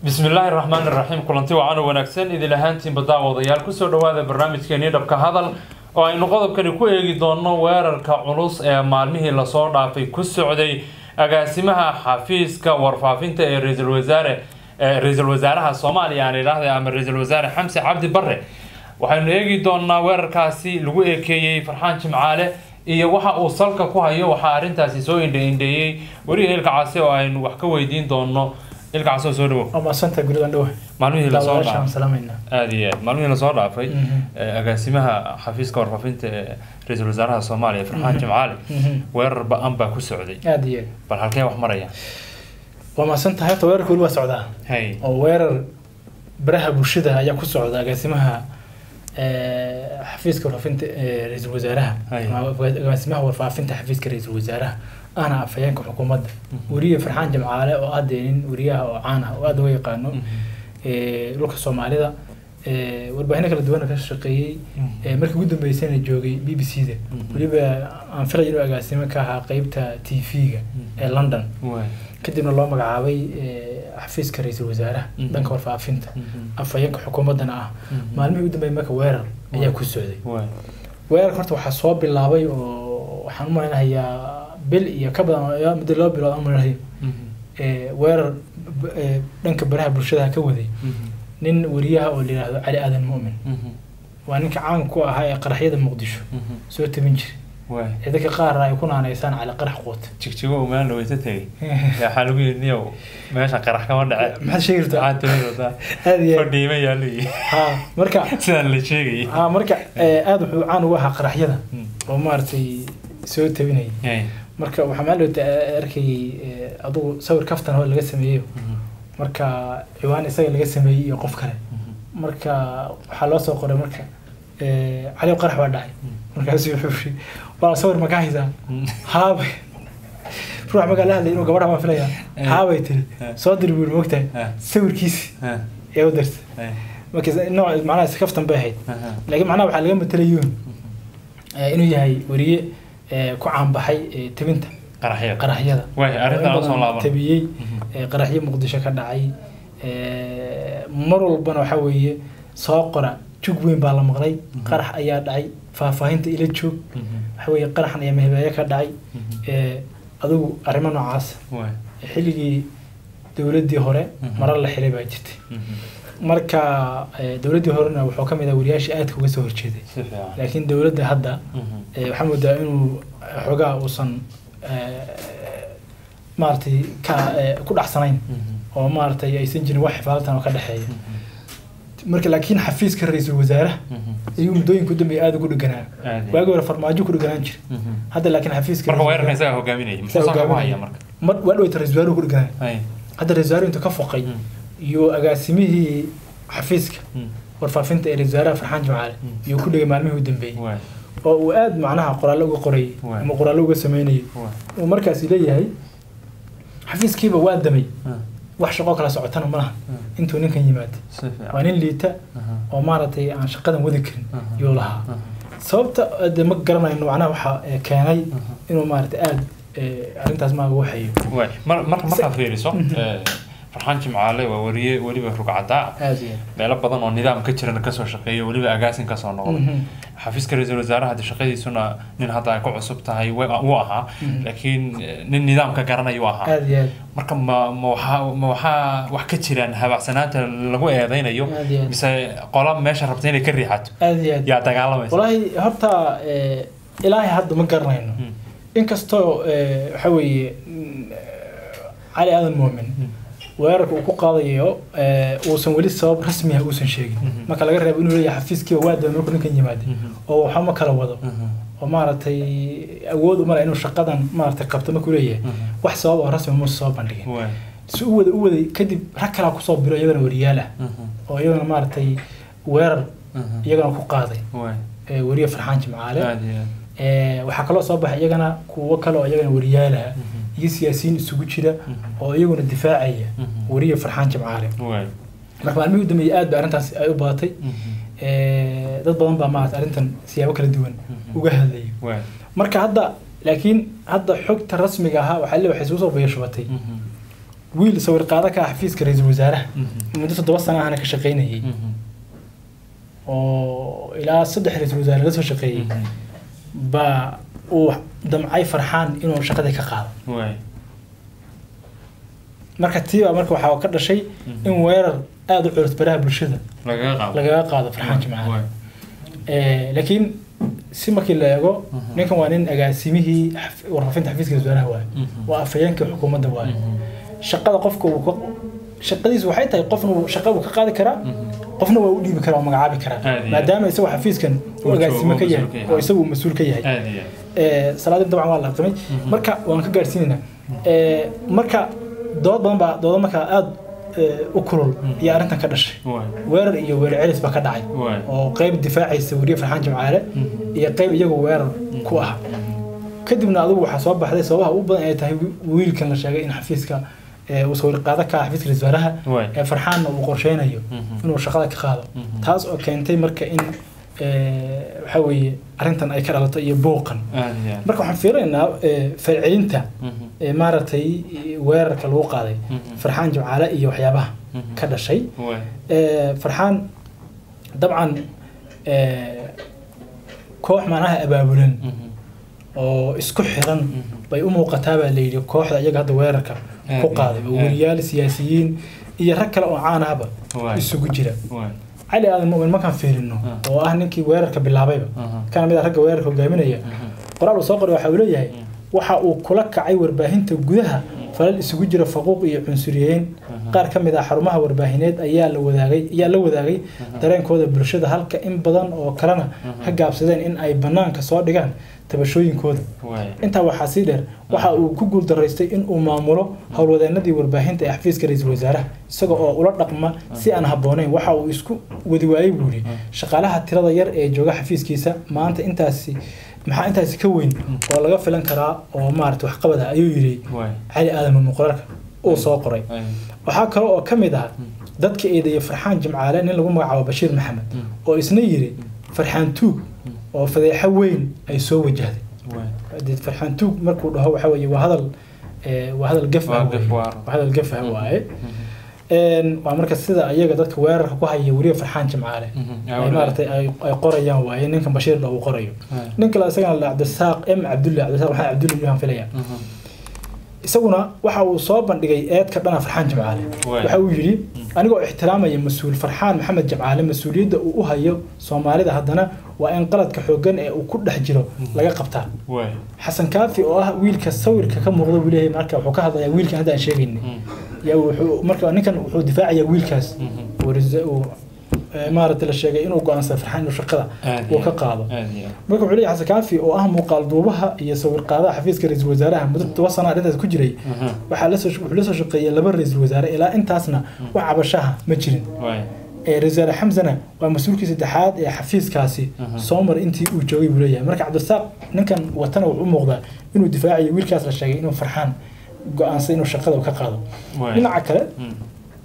bismi illaahi raxmaan iraxiim kulanti wacan oo wanaagsan idil ahaantiinba daawadayaal kusoo dhawaada barnaamijkeenii dhabka hadal oo aynu qodobkani ku eegi doonno weerarka culus ee maalmihii lasoo dhaafay ku socday agaasimaha xafiiska warfaafinta ee ra-iisul wasaare ra-iisul wasaaraha soomaaliya aan idhaahda ama ra-iisul wasaare xamse cabdi barre waxaynu eegi doonaa weerarkaasi lagu ekeeyey farxaan jimcaale iyo waxa uu salka ku hayo waxaa arrintaasi soo indhe-indheeyey weriga ilka case oo aynu wax ka weydiin doono ilka case oo soo dhawo waa maasanta guridan dhowe maalmihii lasoo daawadayaasha aan dhaafay salaamayna aada iyo aad maalmihii lasoo dhaafay Mhm. ee, agaasimaha xafiiska warfaafinta ee ra-iisul wasaaraha soomaaliya farxaan Mhm. jimcaale Mhm. weerar ba-an baa ku socday aada iyo aad bal halkee wax maraya waa maasan tahay horta weerarka weli waa socdaa hay oo weerar baraha bulshada ayaa ku socda agaasimaha eh, xafiiska warfaafinta ee ra-iisul wasaaraha Hay. ama agaasimaha warfaafinta xafiiska ra-iisul wasaaraha ahna afhayeenka xukuumadda Mhm. weriye farxaan jamcaale oo aad nin weriyaha oo caan ah oo aad uga yaqaano Mhm. eh, dhulka soomaalida eh, warbaahinno kala duwan ka shaqeeyey Mhm. eh, markii ugu dambeysayna joogay b b c da Mhm. weliba aan filay inuu agaasimo ka ahaa qeybta t v-ga ee london waay kadibna loo magacaabay eh, xafiiska ra-iisul wasaaraha Mhm. dhanka warfaafinta Mhm. afhayeenka xukuumaddana ah Mhm. maalmihii ugu dambeeyay marka weerar ayaa ku socday waay weerarka horta waxaa soo bilaabay oo waxaan u malaynahayaa bil iyo ka badan oo ilaa muddo laba bilood aan malaynahay Mhm. eh, weerar b- eh, dhanka baraha bulshada ka waday Mhm. nin weriyaha oo la yidhaahdo cali aadan mu'min Mhm. waa ninka caan ku ahaa ee qaraxyada muqdisho Mhm. soo tabin jiray waay ee dadka qaarna ay ku naanaysaan cali qarax quut jigjigo umaan dhaweysa tegey waxaa lagu yidhi niyow meesha qarax kama dhace maxaad sheegi maxaa rabtaa tiri wadaa aad iyo aad fadhiima yaallo iyo ha marka sidaan la sheegayay ha marka eh, aad wuxuu caan ugu ahaa qaraxyada Mm. oo maaragtay soo tabinayay Hay. marka waxaa maalowta arkayay eh, adugu sawir kaftan oo laga sameeyo Mhm. marka ciwaan isaga laga sameeyey iyo qof kale Mhm. marka waxaa loo soo qoray marka eh, cali qarax baa dhacay markaasu wuxuu yiri waa sawir ma ka haysaa Mhm. haabay ruux markaa la hadlay inuu gabadha ma filaya Eh. haabay tiri Eh. soo diri buu mogtahay Eh. sawirkiisi Eh. ee u dirtay Hay. marka nooc macnaha iska kaftan bay ahayd Aha. laakiin macnaha waxaa laga matalayuun eh, inuu yahay weriye eh, ku caanbaxay eh, tabinta qaraxyada qaraxyada Waay, arrintan oo in usoo badan laaban. tabiyey Mhm. ee, qaraxyo muqdisho ka dhacay ee, mar walbana waxaa weeye soo qora jug weyn baa la maqlay Mhm. qarax ayaa dhacay faahfaahinta ila joog Mhm. waxaa weeye qaraxan ayaa mahibeeye ka dhacay Mhm. ee, adigu arrimo noocaas Waay. xilligii dowladdii hore Mhm. marar la xiray baa jirtay Mhm. marka ee, dowladdii horena wuxuu ka mid ah wariyaashii aadka uga soo horjeeday si fiican laakiin dowladda hadda Mhm. ee, waxaa moodaa inuu xoogaa uusan ee, maaragtay ka ee, ku dhacsanayn Mhm. oo maaragtay aysan jirin wax xifaalatan oo ka dhexeeya Mhm. marka laakiin xafiiska ra-iisul wasaaraha Mhm. ayuu muddooyinka u dambeeyay aada ugu dheganaa Aad iyo waagi hore farmaajo ku dheganaan jira Mhm. hadda laakiin xafiiska marka ra-iisul weerarkan wasaaraha- isagaa hogaaminayay isaga muxuu salka ku hogaaminaya. haya marka mar waa dhaweyta ra-isul wasaaruhu ku dheganaa Hay. hadda ra-isul wasaaruhu intuu ka foqay Mm. iyo agaasimihii xafiiska Mm. warfaafinta ee ra-isul wasaaraha farxaan jimcaale Mm. iyo ku dhegay maalmihii u dambeeyey Waay. oo uu aada macnaha qoraallo uga qorayay Waay. ama qoraallo uga sameynayay Waay. uu markaasi leeyahay xafiiskiiba waa damay Ah. wax shaqo kala socotana ma laha Mm. intuu ninkan yimaado si fiican waa nin liita Aha. oo maaragtay aan shaqadan wadi karin Aha. yuu lahaa Aha. sababta de ma garanayno macnaha waxaa eh, keenay Aha. inuu maaragtay aada arrintaas maaga waxeeyo Waay. Mar- marka markaad Se- fiiriso Mhm. eh, farxaan jimcaale waa wariye weliba rugcadaa aada iyo meelo badan oo nidaam ka jirana kasoo shaqeeya weliba agaasin kasoo noqday Mhm. xafiiska ra-iisul wasaaraha hadda shaqadiisuna nin hadda ay ku cusub tahay wa- wuu ahaa Mhm. laakiin eh, nin nidaamka garanayuu ahaa aada iyo aada marka ma ma waxaa ma waxaa wax ka jiraan habacsanaanta lagu eedeynayo Aad iyo aad. mise qola meesha rabta inay ka riixato aada iyo aada yaa dagaalamaysa walaahi horta eh, ilaahay hadda ma garanayno Mm. inkastoo eh, waxaa weeye mm, cali aadan muumin Mm. weerarka uu ku qaadayo eh, uusan weli sabab rasmi ah uusan sheegin Mhm. marka laga reebo inuu leeyahay xafiiskiiba waa daba markuu ninkan yimaada Mhm. oo waxba ma kala wado Mhm. oo maaragtay awood uma leh inuu shaqadan maaragtay qabto markuu leeyahay Mhm. wax sabab oo rasmi muusa soo bandhigin Waay. si u wada u waday kadib rag kalaa kusoo biro iyagana wariyaal ah Mhm. oo iyagana maaragtay weerar Mhm. iyagana ku qaaday Waay. ee, weriye farxaan jimcaale Aad iyo aad. Ee, waxaa kaloo soo baxay iyagana kuwo kale oo iyagana wariyaal ah Mhm. iyo siyaasiyiin isugu jira Mhm. oo iyaguna difaacaya Mhm. weriye farxaan jimcaale Waay. marka maalmihii u dambeeyey aad ba arrintaas ay u badatay Mhm. Ee, dad badan baa maarata arrintan siyaabo kala duwan Mhm. uga hadlayay Waay. marka hadda laakiin hadda xogta rasmiga ahaa waxaa le waxay isugu soo bayashubatay Mhm. wiil sawir qaada ka ah xafiiska ra-iisul wasaaraha muddo toddoba sana ahna ka shaqaynayay oo ilaa saddex ra-iisul wasaare la soo shaqeeyey baa uu damcay farxaan inuu shaqadii ka qaado waay marka tiiba marka waxaa ka dhashay in weerar aada u culus baraha bulshada lagaga qaado lagaga qaado farxaan jimcaale Waay. Eh, laakiin si markii la eego Mhm. ninkan waa nin agaasimihii xaf- warfaafinta xafiiska wasaaraha waaye Mhm. waa afhayeenkii xukuumadda waaye Mhm. shaqada qofka uu ka shaqadiisu waxay tahay qofna uu shaqa uu ka qaadi karaa Mhm. qofna waa u dhiibi karaa oo magacaabi karaa Aad iyo maadaama isagoo xafiiskan Uu u agaasimo joogo, ka uu yahay mas-uul ka yahay. oo isagu uu mas-uul ka yahay aad iyo Eh, salaadii dabcan waa la aqimay Mhm. marka waan ka gaarsiinaynaa Eh, marka dood badan baa doodo markaa aada eh, u kulul iyo arrintan ka dhashay waay weerar iyo weerar celis baa ka dhacay waay oo qayb difaacaysa weriye farxaan jimcaale Mhm. iyo qayb iyagu weerar ku ah kadibna adigu waxaa soo baxday sababaha ugu badan ay tahay wi- wiilkan la sheegay in xafiiska eh, uu sawir qaado ka ah xafiiska ra-iisul wasaaraha Waay. ee farxaanna uu qorsheynayo Mhm. inuu shaqada ka qaado Mhm. taas oo keentay marka in eh, waxa weeye arrintan ay ka dhalato iyo buuqan aad iyo marka waxaan fiirinaynaa eh, falcelinta Mhm. ee maaragtay weerarka lagu qaaday Mhm. farxaan jimcaale iyo waxyaabaha Mhm. ka dhashay waay Eh, farxaan dabcan eh, koox macnaha abaabulan Mhm. oo isku xiran Mhm. bay u muuqataa baa layidhi kooxda iyaga hadda weerarka ku Aad, qaaday oo aad. weriyaal siyaasiyiin iyo rag kale oo caan ahba Waay. isugu jira waay cali aadan mu'min markaan fiirino Ah. oo ah ninkii weerarka bilaabayba Aha. kana mid ah ragga weerarka hogaaminaya Mhm. qoraal uu soo qoray waxa uu leeyahay Mm. waxa uu kula kacay warbaahinta gudaha falal isugu jira faquuq iyo cunsuriyeyn qaar ka mid ah xarumaha warbaahineed ayaa la wadaagay ayaa la wadaagay dareenkooda bulshada halka in badan oo kalena ka gaabsadeen in ay banaanka soo dhigaan tabashooyinkooda waay intaa waxaa sii dheer waxa uu ku guuldaraystay in uu maamulo howlwadeenadii warbaahinta ee xafiiska ra-iisul wasaaraha isaga oo ula dhaqma si aan habboonayn waxa uu isku wadi waayey buu yidhi shaqaalaha tirada yar ee jooga xafiiskiisa maanta intaasi maxaa intaasi ka weyn oo laga filan karaa oo maarata waxqabada ayuu yidhi waay cali aadan muqrarka uu soo qoray Ay. waxaa kale oo ka mid ah dadka eedeeyay farxaan jimcaale nin lagu magacaabo bashiir maxamed oo isna yidhi farxaan tuug oo fadeexo weyn ay soo wajahday waay dee farxaan tuug markuu dhaho waxa weeye waa hadal eh, waa hadal gaf ah Waa weeye. gaf waar. waa hadal gaf ah waaye Een, waa marka sida ayaga dadka weerarka ku haya weliba farxaan jimcaale Mhm. ay maaragtay ay ay qorayaan waaye ninkan bashiir dha uu qorayo nin kale isagana la cabdisaaq m cabdulle cabdisaaq maxamed cabdulle miyaan filaya Mhm. isaguna waxa uu soo bandhigay eedka dhana farxaan jimcaale Waay. waxa uu yidhi anigoo ixtiraamaya mas-uul farxaan maxamed jimcaale mas-uuliyadda uu u hayo soomaalida haddana waa in qaladka xooggan ee uu ku dhex jiro laga qabtaa waay xasan kaafi oo ah wiilka sawirka ka muuqda buu leeyahay marka wuxuu ka hadlayaa wiilkan hadda aan sheegayna Mhm. yaa wuxuu marka ninkan wuxuu difaacayaa wiilkaas Mhm. oo risa- uu eh, maaragtay la sheegay inuu go-aansaday farxaan inuu shaqada Aad uu iyo ka aad. qaado aad iyo aad. marka wuxuu leeyahay xasan kaafi oo ah muuqaal duubaha iyo sawir qaadaha xafiiska ra-iisul wasaaraha muddo toban sano arrintaas ku jiray Mhm. waxaa la soo wuxuu la soo shaqeeyay laba ra-iisul wasaare ilaa intaasna wax cabashaha ma jirin waay ee ra-iisul wasaare xamsana waa mas-uulkii saddexaad ee xafiiskaasi Mhm. soo mar intii uu joogay buu leeyahay marka cabdisaaq ninkan watana wuxuu u muuqdaa inuu difaacayo wiilkaas la sheegay inuu farxaan go-aansay inuu shaqada uu ka qaado waay dhinaca kale Mhm.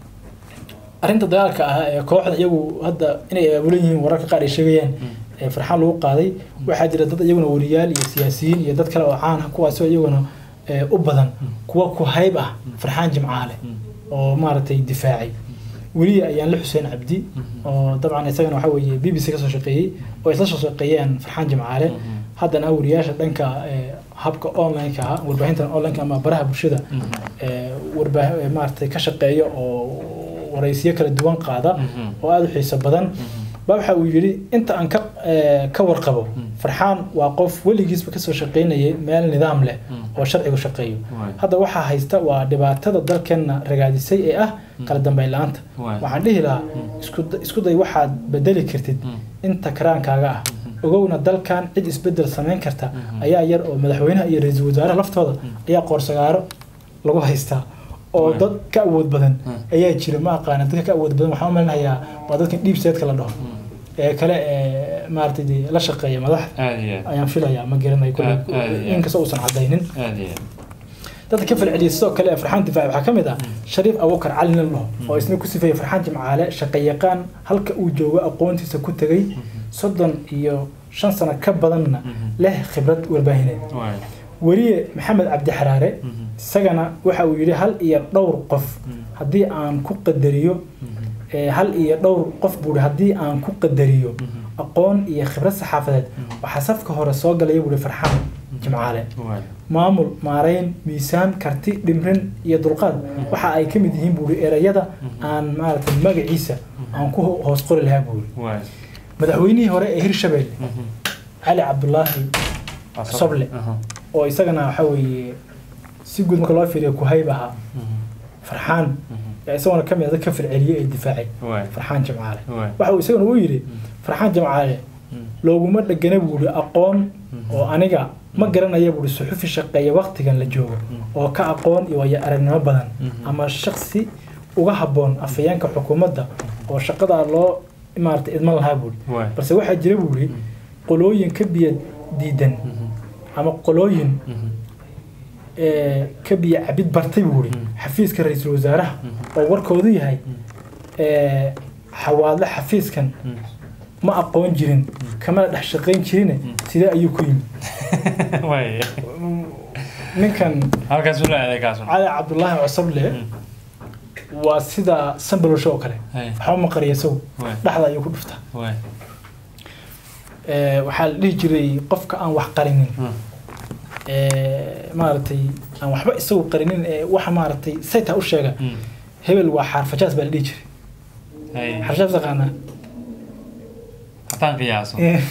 arrinta dagaalka ah ee kooxda iyagu hadda inay abaabulan yihiin wararka qaar ay sheegayaan ee farxaan lagu qaaday waxaa jira dad iyaguna wariyaal iyo siyaasiyiin iyo dad kale oo caan ah kuwaasoo iyaguna ee, u badan kuwa ku hayb ah farxaan jimcaale oo maaragtay difaacay weliya ayaan la xuseen cabdi oo dabcan isagana waxa weeye b b c ka soo shaqeeyey oo isla soo shaqeeyeen farxaan jimcaale haddana wariyaasha dhanka ee, habka online-ka ah warbaahintan online-ka ama baraha bulshada ee, warbaahi ee, maaragtay ka shaqeeya oo waraysiyo kala duwan qaada Mhm. oo aada u xiiso badan ba waxa uu yidhi inta aan ka ee, ka warqabo farxaan waa qof weligiisba kasoo shaqeynayay meel nidaam leh oo sharcigu shaqeeyo Waay. hadda waxaa haysta waa dhibaatada dalkeenna ragaadisay ee ah kala dambeyn la-aanta Waay. waxaan dhihi lahaa isku da- isku day waxaad bedeli kartid inta karaankaaga ah ogowna dalkan cid isbedel samayn karta ayaa yar oo madaxweynaha iyo ra-iisul wasaaraha laftooda ayaa qoorsagaaro lagu haystaa oo Waay. dad ka awood badan Hmm. ayaa jira ma aqaana dadka ka awood badan waxaan u malinayaa waa dadkan dhiib seedka la dhaho ee kale ee maaragtay dee la shaqeeya madaxda aad iyo aad. ayaan filayaa ma garanayo Aad- aad iyo kule aad. inkastoo uusan cadaynin aad iyo aad. dadka ka falceliyay sidoo kale ee farxaan difaac waxaa ka mid ah shariif abubakar cali nin laho oo isna ku sifeeyay farxaan jimcaale shaqayaqaan halka uu joogo aqoontiisa ku tegay soddon iyo shan sano ka badanna leh khibrad warbaahineed Waay. weriye maxamed cabdi xaraare Mhm. isagana waxa uu yidhi hal iyo dhowr qof Mhm. haddii aan ku qadariyo Mhm. ee, hal iyo dhowr qof buuhi haddii aan ku qadariyo Mhm. aqoon iyo khibrad saxaafadeed Mhm. waxaa safka hore soo galaya buuhi farxaan jimcaale Waay. maamul maarayn miisaan karti dhimrin iyo dulqaad waxa ay ka mid yihiin buuhi erayada aan maaragtay magaciisa aan ku ho- hoos qori lahaa buuhi Waay. madaxweynihii hore ee hirshabelle Mhm. cali cabdulaahi Soble. Aha. oo isagana waxa weeye si guud marka loo fiiriyo kuhayb ahaa Mhm. farxaan Mhm. yaa isaguna ka mid a dad ka firceliyey ee difaacay Waay. farxaan jimcaale Waay. waxa uu isaguna u yidhi farxaan jimcaale Mhm. looguma dhegana buuhi aqoon oo aniga ma garanaya buuhi suxufi shaqeeya waqtigan la joogo oo ka aqoon iyo waayo aragnimo badan Mhm. ama shaksi uga habboon afhayeenka xukuumadda oo shaqadaa loo maarata idman lahaa buuhi Waay. balse waxaa jira buuhi qolooyin ka biyo diidan Mhm. ama qolooyin Mhm. ee, ka biyo cabid bartay buuhi Mhm. xafiiska ra-iisul wasaaraha Mhm. oo warkoodu yahay Mhm. ee, xawaadle xafiiskan Mhm. ma aqoon jirin kamana dhex shaqayn jirine sidee ayuu ku yimid Waay. ninkan halkaas uu leeyahay kaas cali cabdulaahi cusable waa sida sambalosho oo kale Hay. waxba ma qariya isagu Waay. dhexda ayuu ku dhuftaa Waay. Ee, waxaa la dhihi jiray qofka aan wax qarinin Mhm. ee, maaragtay aan waxba isagu qarinin ee waxa maaragtay sayta u sheega Mhm. hebel waa xaarfajaas baa la dhihi jiray Hay. xaarfajaas taqaanaa haddaan qiyaaso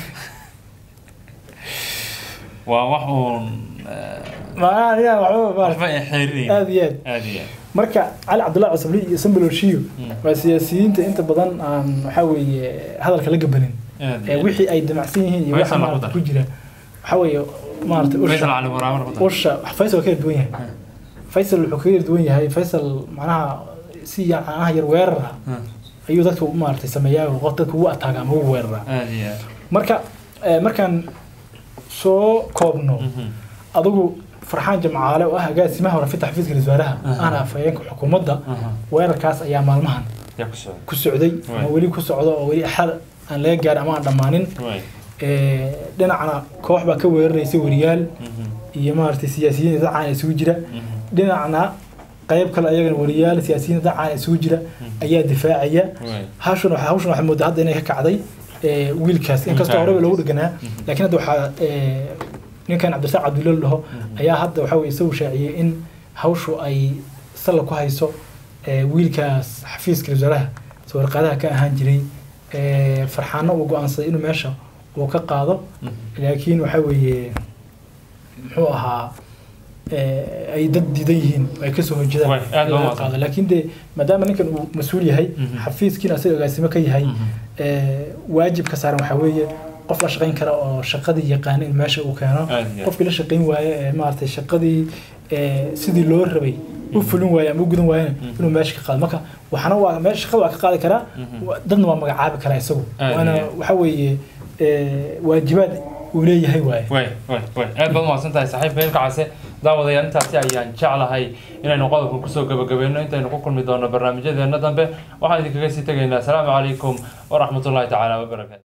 waa wax uun eh, maaa aniga waxba waxba maaragtay ay xeerinayn aad iyo aad aad iyo aad marka cali cabdullahi cusable iyo sambaloshiyo Mm. waa siyaasiyiinta inta badan aan waxaa weeye hadalka la gabanin aad ee iyo aad wixii ay damacsan yihiin iyo waxa Faysal lagu maarata dar. ku jira waxaa weeye maarata Faysal usha cali waraabana ku dar. usha faysal waa ka yar duwan yahay faysal wuxuu kaga yar duwan yahay faysal macnaha si yacanaha yar weerar ah Mhm. ayuu dadka u maaragtay sameeyaa oo qof dadka ugu ataaga ama ugu weeraraa aad iyo aad marka eh, markaan soo koobno Mhm. adigu farxaan jamcaale oo ah agaasimaha hore fitax xafiiska ra-iisul wasaaraha Aha. ahna afhayeenka xukuumadda Aha. weerarkaas ayaa maalmahan yaa ku socda ku socday ama Waay. weli ku socdo oo weli axad aan laga gaarin ama aan dhammaanin Waay. Eh, dhinacna koox baa ka weeraraysa weriyaal Mhm. iyo maaragtay siyaasiyiin dad caan isugu jira Mhm. dhinacna qayb kale ayagana weriyaal siyaasiyiin dad caan isugu jira ayaa difaacaya Waay. hawshan waxa hawshan waxaa moodaa hadda inay ka kacday eh, wiilkaas inkastoo horeba loogu dheganaa laakiin hadda waxaa eh, ninkan cabdirasaaq cabdulla la dhaho ayaa hadda waxaa weye isagu shaaciyey in hawshu ay salla ku hayso eh, wiilkaas xafiiska ra-iisul wasaaraha sawirqaadaha ka ahaan jiray eh, farxaano uu go-aansaday inuu meesha uu ka qaado Mhm. laakiin waxaa weeye muxuu ahaa eh, ay dad diidan yihiin oo ay kasoo horjeedaan Waay, aad in baa laga mahadsan. qaado laakiin de maadaama ninkan uu mas-uul yahay Mhm. xafiiskiina asaga agaasimo ka yahay Mhm. eh, waajibka saaran waxaa weeye qof la shaqayn kara oo shaqadii yaqaana in meesha uu keeno Aad iyo aad. qofkii la shaqayn waaye ee maaragtay shaqadii eh, sidii loo rabay u fulin waaye ama u gudan waayena inuu meesha ka qaado marka waxana waa meesha shaqada waa ka qaadi karaa Mhm. wa- dadna waa magacaabi karaa isagu Aad iyo waana aad. waxa weeye eh, waajibaad uu leeyahay waaye way way way aad baad umahadsan tahay saaxiibka ilka case daawadayaal intaasi ayaan jeclahay inaynu qodobkan kusoo gabagabayno intaynu ku kulmi doono barnaamijyadeena dambe waxaan idinkaga sii tegaynaa asalaamu calaykum waraxmatullaahi tacaala wabarakaatu